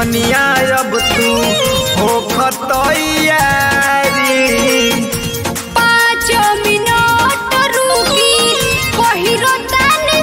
धनिया अब तू हो खतैयारी पाँच मिनट रुकी पहिरो तानी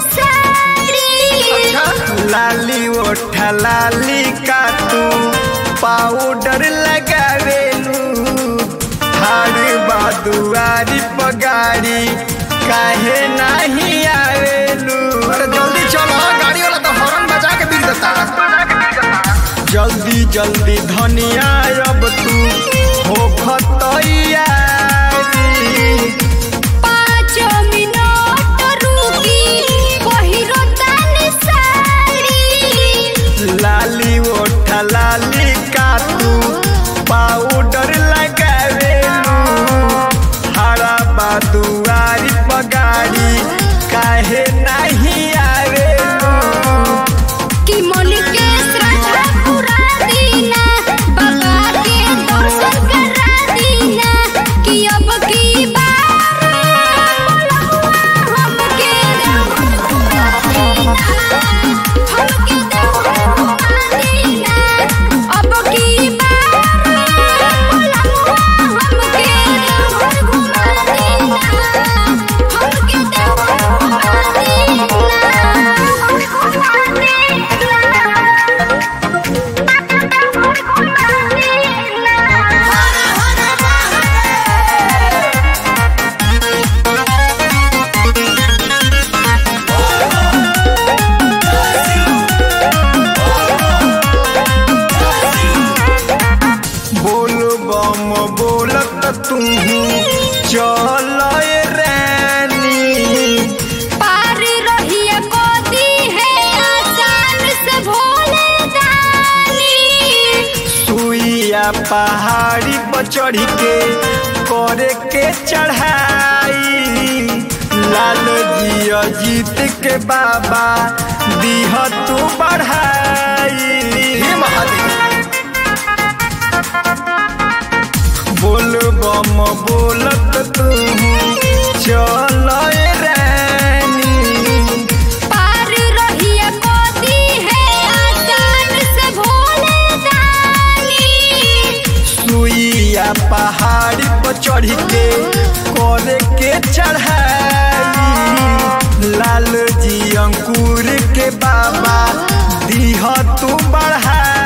साड़ी लाली ओठा लाली का तू पाउडर लगावेलू हार बादुआरी पगारी काहे नहीं आवेलू अरे जल्दी चलो गाड़ी वाला तो हॉर्न बजा के बिक देता जल्दी जल्दी धनिया अब तू हो खतैयारी पाँच मिनट रुकी पहिरो तानी साड़ी लाली ओठा लाली का तू पाउडर लगावेलू हरा बादुआरी पगारी काहे नहीं आवेलू कि मन के श्रद्धा पूरा दीना बाबा के दर्शन करा दीना कि अब की बार हमके घुमा दीना हमके दीना अब की बार हमके घुमा दीना हमके बोल बम बोलत तू चल रानी पार रहिए गोदी है आसान से भोले दानी सुइया पहाड़ी पर चढ़ के करे के चढ़ाई लाल जिया जीत के बाबा दीह तू बढ़ाई हे महादेव बोल बम बोलत तू चल रानी पार रहिए गोदी है आसान से भोले दानी सुइया पहाड़ी पर चढ़ के करे के चढ़ाई लाल जी अंकुर के बाबा दीह तू बढ़ाई